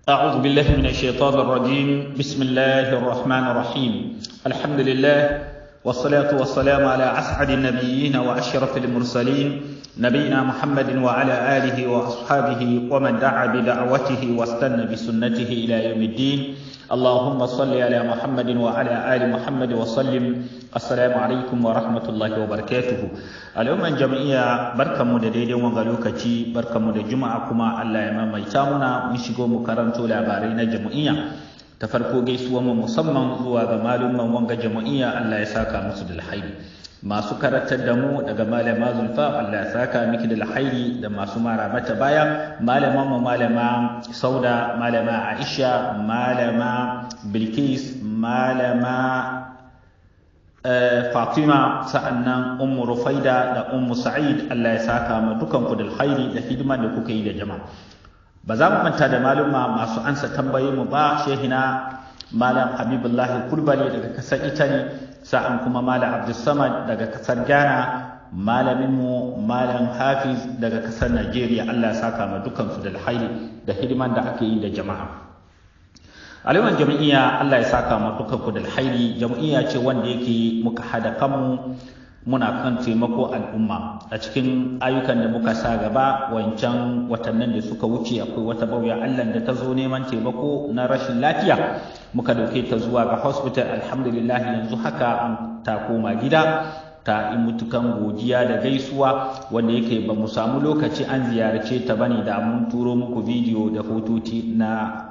أعوذ بالله من الشيطان الرجيم بسم الله الرحمن الرحيم الحمد لله والصلاة والسلام على أسعد النبيين وأشرف المرسلين نبينا محمد وعلى آله وأصحابه ومن دعا بدعوته واستنى بسنته إلى يوم الدين اللهم صل على محمد وعلى آل محمد وسلم السلام عليكم ورحمة الله وبركاته اليوم الجمعية بركة مددين وغلوكتي بركة مدد جمعة كما الله يمام يتامنا ونشيقو مكرمتو لابارين جمعية ta farko gaisuwa mu musamman zuwa ga malumman wanga jama'iyya Allah ya saka musu da alhairi masu karatar da mu daga malama zulfa Allah ya saka miki da alhairi da masu mara mata baya malaman mu malama sauda malama aisha malama bilkis malama Fatima sa'annan Ummu Rufaida da Ummu Sa'id Allah ya saka mu dukan ku da alhairi da hidimar da kuka yi da jama'a ba za mu manta da maluma masu ansa tambaye mu ba shehina malam habibullahi kulbali daga kasar italy sa'an kuma malam abdulsamad daga kasar ghana malamin mu malam hafiz daga kasar nigeria allah saka ma dukansu da alhairi da hidiman da ake yi da jama'a aliman jam'iyya allah ya saka ma dukanku da alhairi jam'iyya ce wanda yake muka hada kanmu muna kan taimako al'umma a cikin ayyukan da muka sa gaba wancan watannin da suka wuce akwai wata bauya Allah da ta zo neman taimako na rashin lafiya muka dauke ta zuwa ga hospital alhamdulillah yanzu haka an ta koma gida ta yi mutukan godiya da gaisuwa wanda yake ba mu samu lokaci an ziyarce ta bane da mun turo muku bidiyo da hotoci na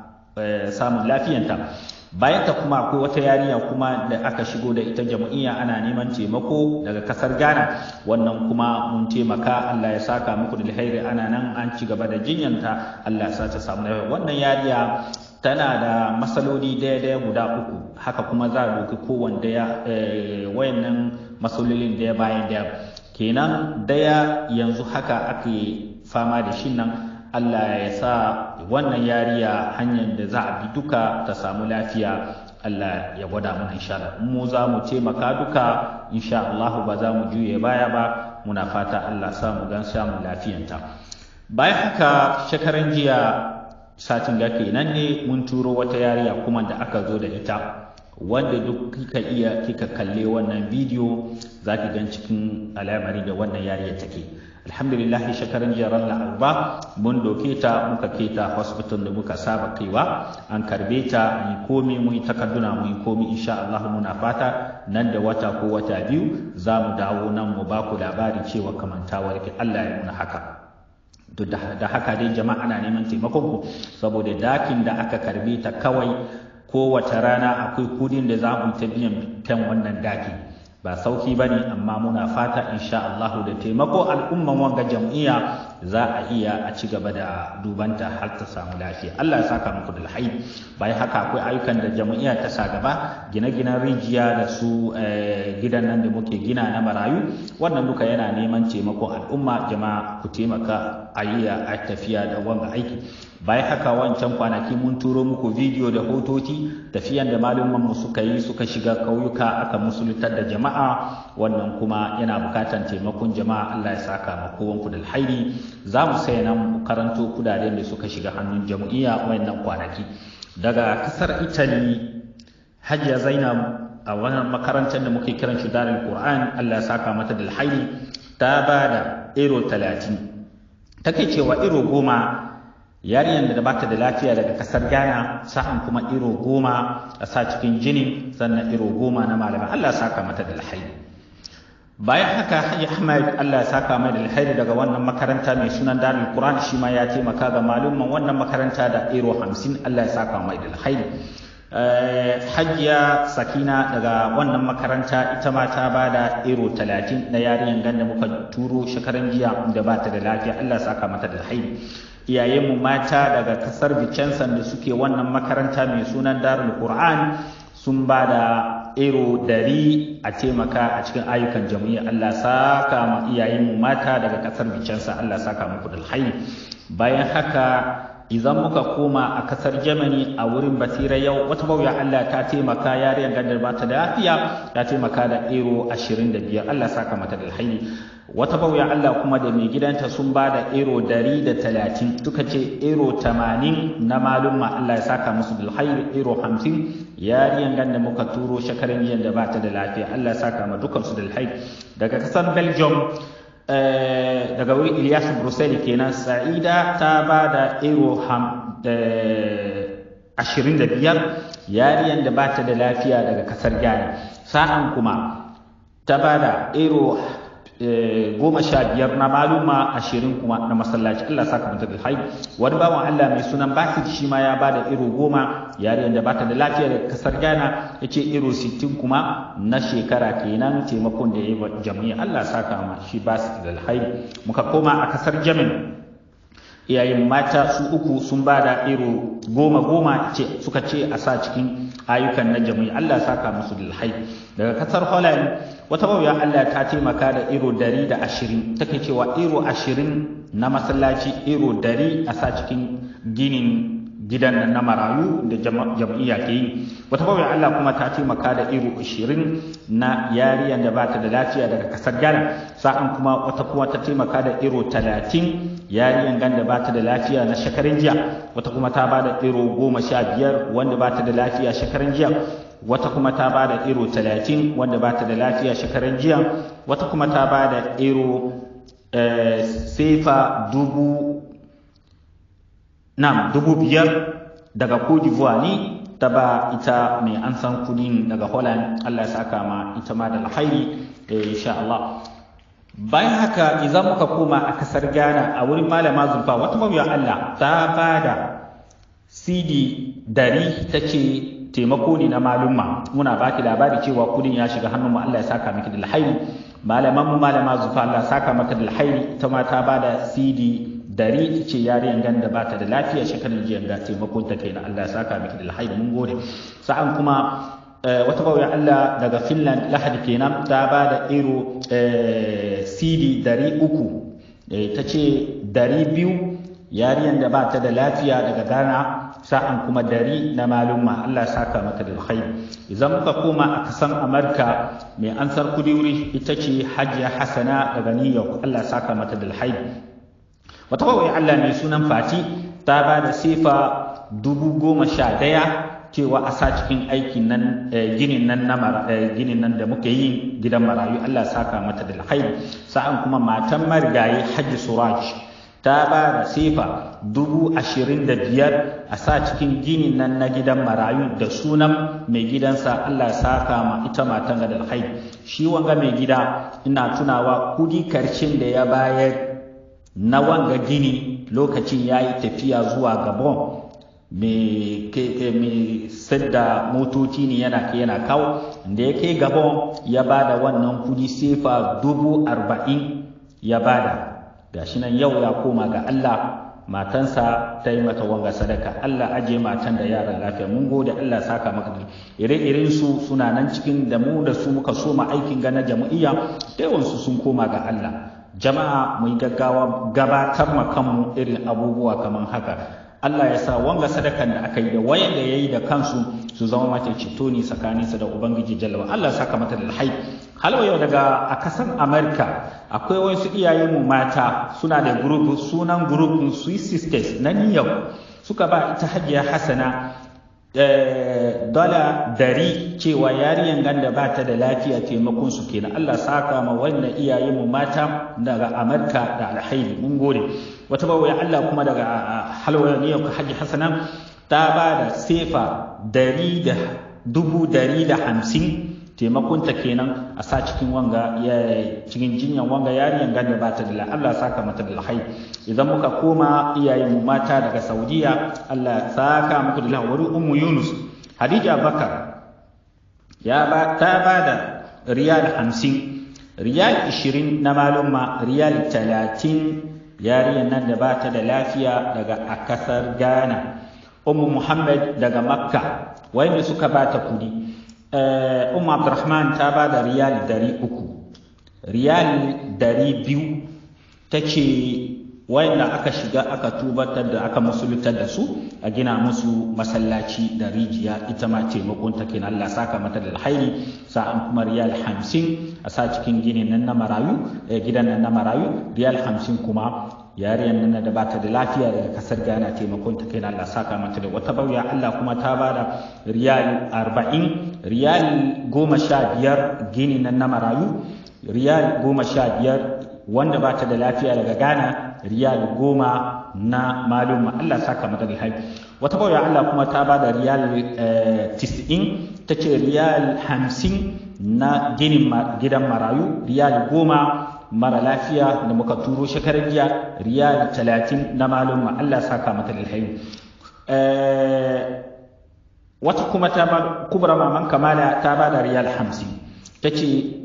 samun lafiyanta bayan ta kuma akwai wata yarinya kuma da aka shigo da ita jam'iyya ana neman taimako daga kasar Ghana wannan kuma mun taimaka Allah ya saka muku da alheri ana nan an ci gaba da jinyanta Allah ya sa ta samu lafiya wannan yarinya tana da masaloli daya daya guda uku haka kuma za a doki kowanne daya wayannan masalolin daya bayan daya kenan daya yanzu haka ake fama da shi nan Allah ya sa wannan yariya hanyar da za a bi duka ta samu lafiya Allah ya gwada mana insha Allah mu za mu taimaka duka insha Allah ba za mu juye baya ba muna fata Allah sa mu gan samun lafiyanta bayan haka shekaran jiya satin ga kenan ne mun turo wata yariya kuma da aka zo da ita wanda duk kika iya kika kalle wannan bidiyo za ki gan cikin alamari da wannan yariya take alhamdulillah shekaran jiya ran laraba mun doke ta muka kai ta hospital da muka saba kaiwa an karbe ta an yi komi mun yi takarduna mun yi komi insha Allah muna fata nan da wata ko wata biyu za mu dawo nan mu ba ku labari cewa kamantawar ki Allah ya nuna haka da haka dai jama'a ana neman taimakon ku saboda dakin da aka karbe ta kawai kowace rana akwai kudin da za mu ta biyan kan wannan daki ba sauki ba ne amma muna fata insha Allah da taimako al'umman wanga jam'iyya za a iya a ci gaba da dubanta har ta samu lafiya Allah ya saka muku da alhaji bayan haka akwai ayyukan da jam'iyya ta sa gaba gine-ginen rijiya da su gidan nan da muke gina na marayu wannan duka yana neman taimako al'umma jama'a ku taimaka a yi a tafiya da wanga aiki bayan haka wancan kwanaki mun turo muku bidiyo da hotoci tafiyan da malumman mu suka yi suka shiga kauyuka aka musuluntar da jama'a wannan kuma yana bukatan taimakon jama'a Allah ya saka ma kowanku da alhairi za mu sai nan mu karanto kudaden da suka shiga hannun jam'iyya wayannan kwanaki daga kasar Italy Hajiya Zainab a wannan makarantar da muke kiran shi Darul Qur'an Allah ya saka mata da alhairi ta bada ero 30 take cewa ero goma yarinyar da bata da lafiya daga kasar Ghana sa'an kuma iro goma a sa cikin jini sannan iro goma na malamai Allah ya saka mata da alhairi bayan haka Haji Ahmad Allah ya saka mai da alhairi daga wannan makaranta mai sunan Darul Quran shi ma ya taimaka ga malumman wannan makaranta da iro 50 Allah ya saka mai da alhairi Hajiya Sakina daga wannan makaranta ita ma ta bada iro 30 na yarinyar ganda muka turo shekaran jiya da bata da lafiya Allah ya saka mata da alhairi iyayenmu mata daga kasar Vicenza da suke wannan makaranta mai sunan Darul Qur'an sun ba da ero dari a taimaka a cikin ayyukan jam'iyyar Allah saka ma iyayenmu mata daga kasar Vicenza Allah saka muku da alhairi bayan haka idan muka koma a kasar Germany a wurin basira yau wata bauya Allah ta taimaka yariyar gadar ba ta da lafiya ta taimaka da ero 25 Allah saka mata da alhairi wata bauya Allah kuma da mai gidanta sun ba da ero dari da talatin suka ce ero tamanin na malumma Allah ya saka musu bilhairi ero hamsin yariyan gan da muka turo shekaran jiyan da ba ta da lafiya Allah ya saka ma dukansu da alhairi daga kasar Belgium daga wuri Ilyas Brussels kenan Sa'ida ta ba da ero ashirin da biyar yariyan da ba ta da lafiya daga kasar Ghana sa'an kuma ta ba da ero goma sha biyar na maluma ashirin kuma na masallaci Allah saka mata da hai wani bawan Allah mai sunan Basit shi ma ya ba da ero goma yariyan da ba ta da lafiya daga kasar Ghana ya ce ero sittin kuma na shekara kenan taimakon da ya yi wa jami'a Allah saka ma shi Basit da hai muka koma a kasar Jamin iyayen mata su uku sun ba da iro goma goma ce suka ce a sa cikin ayyukan na jami'i Allah saka musu dilhai daga kasar Holland wata bauya Allah ta taimaka da iro dari da ashirin take cewa iro ashirin na masallaci iro dari a sa cikin ginin gidan nan na marayu da jam'iyya ke yi wata bauya Allah kuma ta taimaka da iro ashirin na yariyan da bata da lafiya daga kasar Ghana sa'an kuma wata kuma ta taimaka da iro talatin yariyan ganda ba ta da lafiya na shekarun jiya wata kuma ta ba da iro goma sha biyar wanda ba ta da lafiya shekarun jiya wata kuma ta ba da iro talatin wanda ba ta da lafiya shekarun jiya wata kuma ta ba da iro sefa dubu nam dubu biyar daga Cote d'Ivoire ne ta ba ita mai an san kudin daga Holland Allah ya saka ma ita ma da alhairi insha Allah bayan haka idan muka koma a kasar ghana a wurin malama zulfa wata mabiya allah ta ba da cd dari ta ce taimako ne na malumma muna baki labari cewa kudin ya shiga hannun mu allah ya saka miki da alhairi malaman mu malama zulfa allah saka maka da alhairi ita ma ta ba da cd dari ta ce yariyan gan da bata da lafiya shekarun jiya ga taimakon ta kenan allah ya saka miki da alhairi mun gode sa'an kuma wata bauya Allah daga Finland lahadi kenan ta ba da iro CD dari uku ta ce dari biyu yariyan da ba ta da lafiya daga Ghana sa'an kuma dari na malumma Allah saka mata da alkhairi idan muka koma a kasan Amurka mai ansar kudi wuri ita ce Hajiya Hassana daga New York Allah saka mata da alkhairi wata bauya Allah mai sunan Fati ta ba da sifa dubu goma sha daya cewa a sa cikin aikin nan ginin nan na ginin nan da muke yi gidan marayu Allah saka mata da alkhairi sa'an kuma matan marigayi Hajji Suraj ta ba da sefa dubu ashirin da biyar a sa cikin ginin nan na gidan marayu da sunan mai gidansa Allah saka ma ita matan da alkhairi shi wanga mai gida ina tunawa kudi karshen da ya bayar na wanga gini lokacin ya yi tafiya zuwa Gabon mai sadda motoci ne yana ke yana kawo da ya kai gabon ya bada wannan kudi sefa dubu arba'in ya bada gashi nan yau ya koma ga Allah matansa ta yi mata wanga sadaka Allah aje matan da yaran lafiya mun gode Allah saka maka da ire-iren su suna nan cikin da mu da su muka soma aikin gana jama'iyya da yawansu sun koma ga Allah jama'a mu yi gaggawa gabatar ma kanmu irin abubuwa kamar haka Allah ya sa wanga sadakan da aka yi da wayan da yayi da kansu su zama mata ceto ne tsakaninsa da Ubangiji Jalla Allah saka mata da alhai halwa yau daga a kasan Amerika akwai wasu iyayen mu mata suna da group sunan group Sweet Sisters na New York suka ba ita Hajiya Hassana dala dari cewa yariyan ganda ba ta da lafiya taimakon su kenan Allah saka ma wannan iyayen mu mata daga Amerika da alhairi mun gode wata bawai Allah kuma daga halwa ne ka haji hasana ta ba da sefa dari da dubu dari da hamsin taimakon ta kenan a sa cikin wanga cikin jinyan wanga yariyan ganda ba ta da Allah saka mata da alhairi idan muka koma iyayen mu mata daga Saudiya Allah saka muku da wuri ummu Yunus Hadija Bakar ya ba ta ba da riyal 50 riyal 20 na malumma riyal 30 yariyan nan da ba ta da lafiya daga a kasar Ghana ummu Muhammad daga Makka wanda suka ba ta kudi ummu Abdurrahman ta ba da riyal 300 riyal 200 tace wayanda aka shiga aka tubatar da aka musuluntar da su a gina musu masallaci da rijiya ita ma taimakon ta kenan Allah saka mata da alhairi sa'an kuma riyal hamsin a sa cikin ginin nan na marayu gidan nan na marayu riyal hamsin kuma yariyar nan da bata da lafiya daga kasar Ghana taimakon ta kenan Allah saka mata da wata bauya Allah kuma ta bada riyal arba'in riyal goma sha biyar gini nan na marayu riyal goma sha biyar wanda ba ta da lafiya daga Ghana riyal goma na malum Allah saka mata da haifi wata bauya Allah kuma ta ba da riyal tis'in ta ce riyal hamsin na ginin gidan marayu riyal goma mara lafiya da muka turo shekarar jiya riyal talatin na malum Allah saka mata da haifi wata kuma ta ba kubra maman kamala ta ba da riyal hamsin ta ce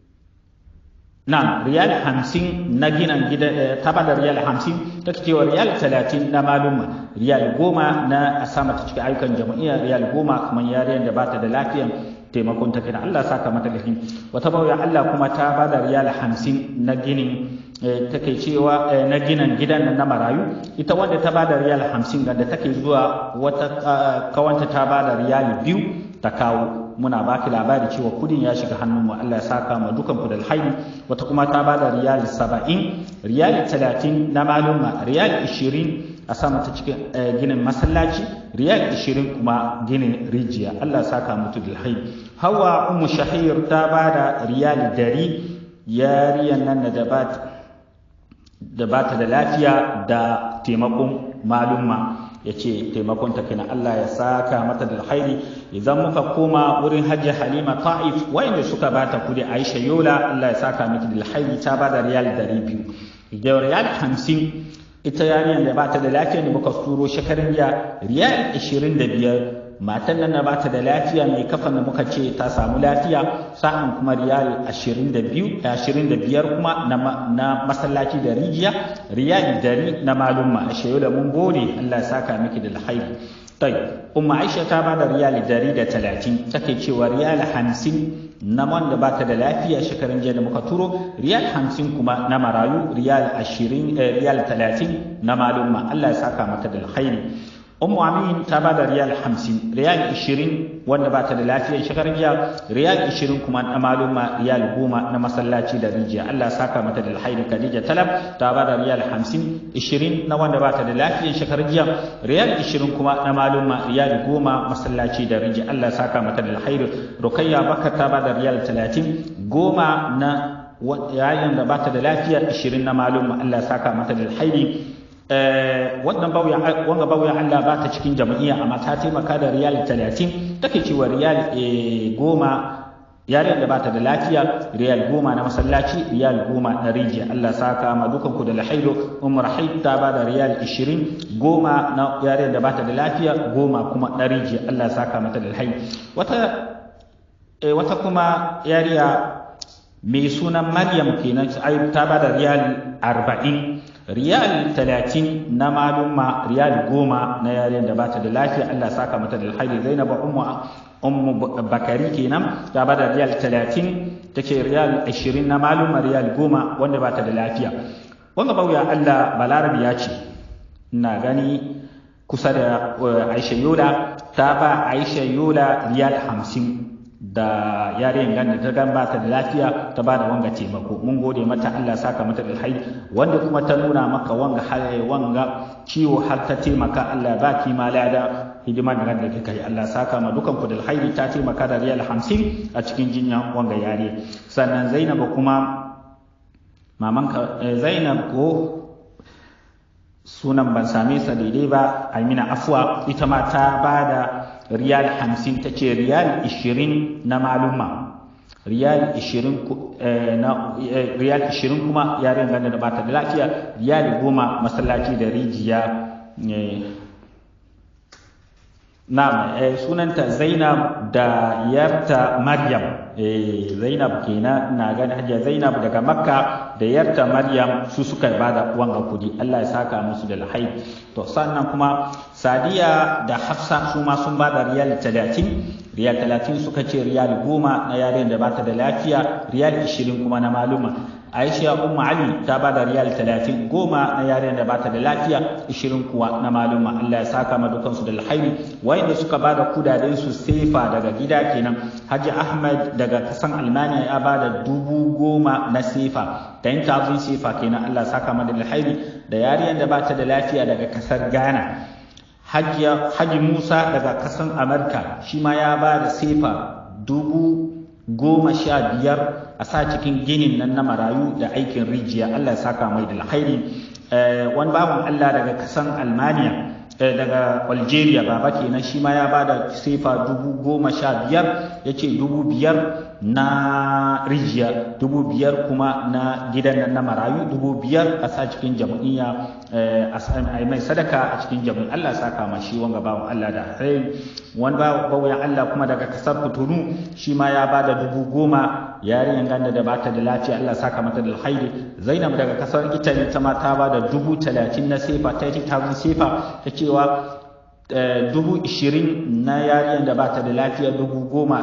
na riyal hamsin na ginan gida ta bada riyal hamsin ta cewa riyal talatin na maluma riyal goma na a sama ta cikin ayyukan jama'iyya riyal goma kamar yariyar da bata da lafiyan taimakon ta kenan Allah saka mata lafi wata bauya Allah kuma ta bada riyal hamsin na ginin take cewa na ginan gidan na marayu ita wanda ta bada riyal hamsin ga da take zuwa wata kawanta ta bada riyal biyu ta kawo muna baki labari cewa kudin ya shiga hannun mu Allah ya saka mu dukan ku da alhairi wata kuma ta bada riyal 70 riyal 30 na maluma riyal 20 a sama ta cikin ginin masallaci riyal 20 kuma ginin rijiya Allah ya saka mutu da alhairi hawa ummu shahir ta bada riyal 100 yariyan nan da ba da bata da lafiya da taimakon malumma ya ce taimakonta kenan Allah ya saka mata da alkhairi idan muka koma wurin hajji halima ta'if wayanda suka bata kudi aisha yola Allah ya saka miki da alkhairi ta bada riyal 200 da riyal 50 ita yarinyar da bata da lafiya ne muka turo shekarun jiya riyal 25 matan nan na bata da lafiya mai kafan da muka ce ta samu lafiya sa'an kuma riyal 22 25 kuma na masallaci da rijiya riyal dari na malumma a shayo da mun gode Allah ya saka miki da alkhairi tai umma aisha ta bada riyal dari da talatin take cewa riyal hamsin na wanda bata da lafiya shekarun jiya da muka turo riyal hamsin kuma na marayu riyal ashirin riyal talatin na malumma Allah ya saka mata da alkhairi Ummu Amin ta ba da riyal hamsin, riyal ishirin wanda ba ta da lafiyar shekarar jiya, riyal ishirin kuma na maluma riyal goma na masallaci da rijiya. Allah saka mata da alhairi Khadija Talab ta ba da riyal hamsin, ishirin na wanda ba ta da lafiyar shekarar jiya, riyal ishirin kuma na maluma riyal goma masallaci da rijiya. Allah saka mata da alhairi Rukayya Bakar ta ba da riyal talatin, goma na yayin da ba ta da lafiya, ishirin na maluma Allah saka mata da alhairi wannan bauya wanga bauya Allah ba ta cikin jama'iyya amma ta taimaka da riyal 30 take cewa riyal goma yariyar da bata da lafiya riyal goma na masallaci riyal goma na rijiya Allah saka ma dukan ku da lahaido umar haid ta ba da riyal 20 goma na yariyar da bata da lafiya goma kuma na rijiya Allah saka mata da lahai wata wata kuma yariya mai sunan Maryam kenan ta ba da riyal 40 riyal talatin na malumma riyal goma na yaren da bata da lafiya Allah saka mata da alhairi Zainab ummu ummu Bakari kenan ta bada riyal talatin take riyal ashirin na malumma riyal goma wanda bata da lafiya wanga bauya Allah balarabi ya ce ina gani kusa da Aisha Yola ta ba Aisha Yola riyal hamsin da yaren ganda ta gan ba ta da lafiya ta ba da wanga taimako mun gode mata Allah saka mata alhairi wanda kuma ta nuna maka wanga halaye wanga ciwo har ta taimaka Allah ba ki ma lada hidima da ganda kika yi Allah saka ma dukan ku da alhairi ta taimaka da riyal 50 a cikin jinya wanga yare sannan Zainab kuma maman Zainab ko sunan ban same sa daidai ba Amina Afwa ita ma ta bada riyal hamsin ta ce riyal ishirin na maluma riyal ishirin na riyal ishirin kuma yaren ganda da bata da lafiya riyal goma masallaci da rijiya na sunanta zainab da yarta maryam zainab kenan na gani hajiya zainab daga makka da yarta maryam su suka bada wanga kudi allah ya saka musu da lahai to sannan kuma sadiya da hafsa su ma sun bada riyal talatin riyal talatin suka ce riyal goma na yaren da bata da lafiya riyal ishirin kuma na maluma Aisha Ummu Ali ta ba da riyal 30 goma na yaren da bata da lafiya 20 kuwa na maluma Allah ya saka ma dukan su da alkhairi wayanda suka ba da kudaden su sefa daga gida kenan Haji Ahmad daga kasan Almaniya ya ba da dubu goma na sefa ta yin tazun sefa kenan Allah ya saka ma da alkhairi da yariyan da bata da lafiya daga kasar Ghana Haji Musa daga kasan Amurka shi ma ya ba da sefa dubu goma sha biyar a sa cikin ginin nan na marayu da aikin rijiya Allah ya saka mai da alkhairi wani baban Allah daga kasan Almaniya daga Algeria baba kenan shi ma ya ba da sefa dubu goma sha biyar ya ce dubu biyar na rijiya dubu biyar kuma na gidan nan na marayu dubu biyar a sa cikin jam'iyya a mai sadaka a cikin jam'iyya Allah saka ma shi wanga bawan Allah da alkhairi wani bawan Allah kuma daga kasar Kutunu shi ma ya bada dubu goma yarinyan ganda da bata da lafiya Allah saka mata da alkhairi Zainab daga kasar Italy ta ma ta bada dubu talatin na sefa ta yi ta sefa ta cewa dubu ishirin na yariyan da bata da lafiya dubu goma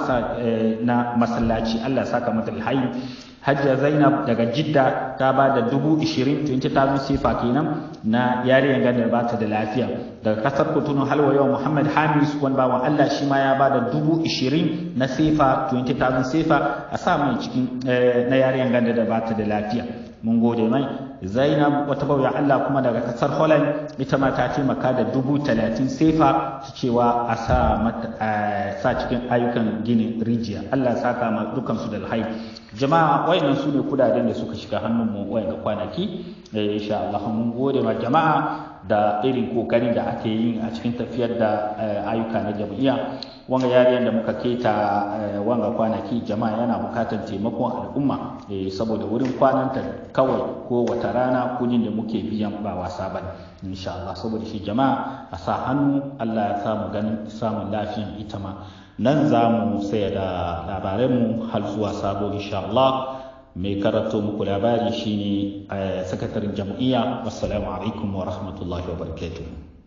na masallaci Allah saka mata alhayi Hajja Zainab daga Jidda ta ba da dubu ishirin 20,000 sifa kenan na yariyan ganda da bata da lafiya daga kasar Kotunu halwa yau Muhammad Hamis wani bawan Allah shi ma ya ba da dubu ishirin na sifa 20,000 sifa a sa mai cikin na yariyan ganda da bata da lafiya mun gode mai zainab wata bauya Allah kuma daga kasar holland ita ma ta taimaka da dubu talatin sefa ta cewa a sa sa cikin ayyukan ginin rijiya Allah saka ma dukan su da alhai jama'a wayannan su ne kudaden da suka shiga hannun mu wayan kwanaki insha Allah mun gode ma jama'a da irin kokarin da ake yi a cikin tafiyar da ayyuka na jam'iyya wanga yariyar da muka keta wanga kwanaki jama'a yana bukatar taimakon al'umma saboda wurin kwananta kawai ko wata rana kudin da muke biyan ba wasa ba insha Allah saboda shi jama'a a sa hannu Allah ya samu ganin samun lafiyan ita ma nan za mu saya da labaranmu har zuwa sabo insha Allah mai karanto muku labari shine sakataren jam'iyya wassalamu alaikum wa rahmatullahi wa barakatuh